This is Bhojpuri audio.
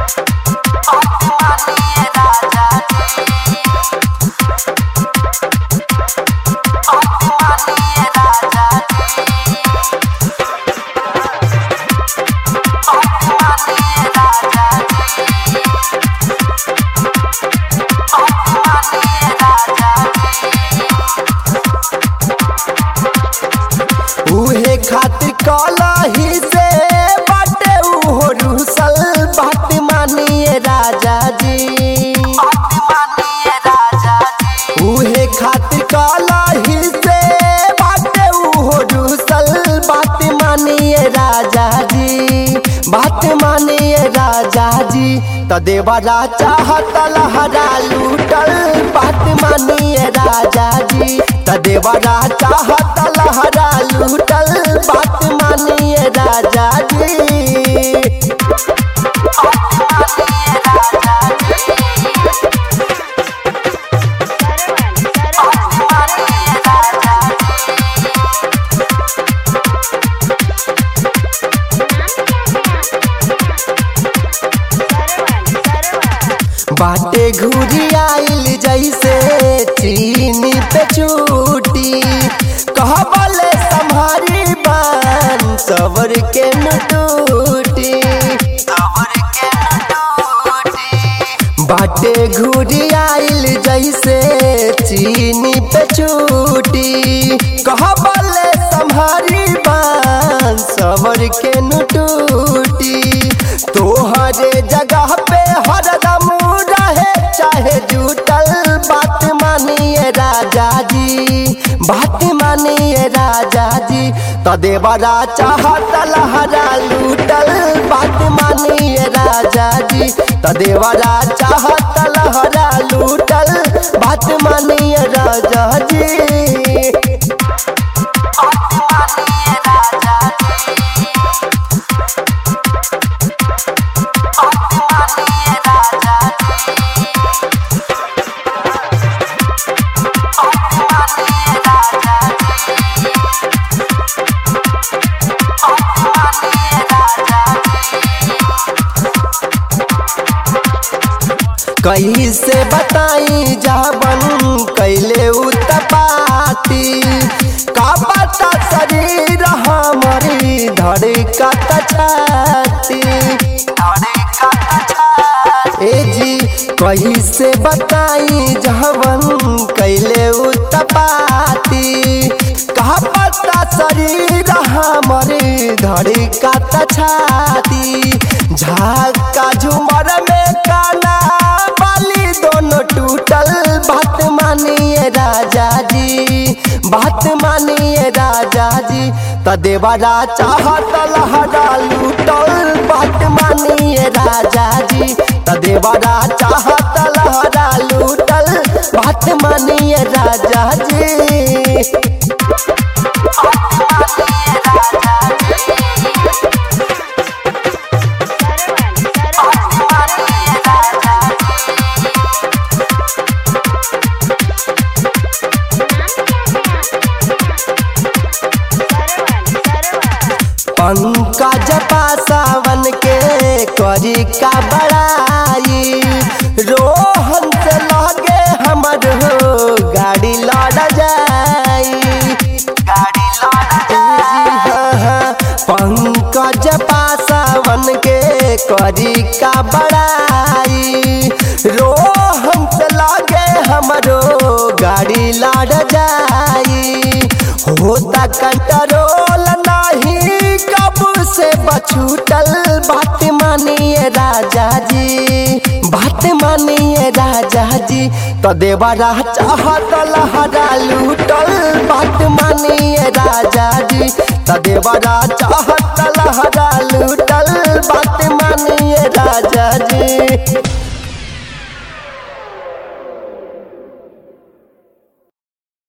उहे खातिर कलही से बाटे उहो रुसल बात मानिए राजा जी उहे खातिर कलही से बाटे उहो रुसल बात मानिए राजा जी बात मानिए राजा जी त देवरा चाहत लहरा लूटल बात मानिए राजा जी त देवरा चाहत लहरा लूटल बात मानिए राजा जी बाटे घुरी आइल जैसे चीनी पे चूटी कहबले संभारी बान सबर के न टूटी बाटे घुरी आइल जैसे चीनी पे चूटी कहबले संभारी बान सबर के न टूटी तोहरे जगह पे हरदम रहे चाहे जुटल बात मानिए राजा जी बात मानिए राजा जी त देवरा चाहत लहरा लूटल बात मानिए राजा जी त देवरा चाहत लहरा लूटल बात मानिए राजा जी कहीं से बताई जाबन कैले उतपाती का पता शरीर हमारी धड़का छाती ए जी कहीं से बताई जाबन कैले उतपाती का पता शरीर हमारी धड़का छाती झाका झुमर में काना बाली दोनों टूटल बात मानिए राजा जी बात मानिए राजा जी त देवरा चाहत लहरा लूटल बात मानिए राजा जी त देवरा चाहत लहरा लूटल बात मानिए राजा जी पंकज पासावन के करी का बड़ाई रोहन से लगे हमर हो गाड़ी लड़ जाई गाड़ी पंकज पासावन के करी का बड़ाई रोहन से लगे हमरो गाड़ी लड़ जाई होता कंट्रोल नहीं कब से बछूटल बात मानिए राजा जी बात मानिए राजा जी तो देवरा चाहत लहरा लूटल बात मानिए राजा जी तो देवरा चाहत लहरा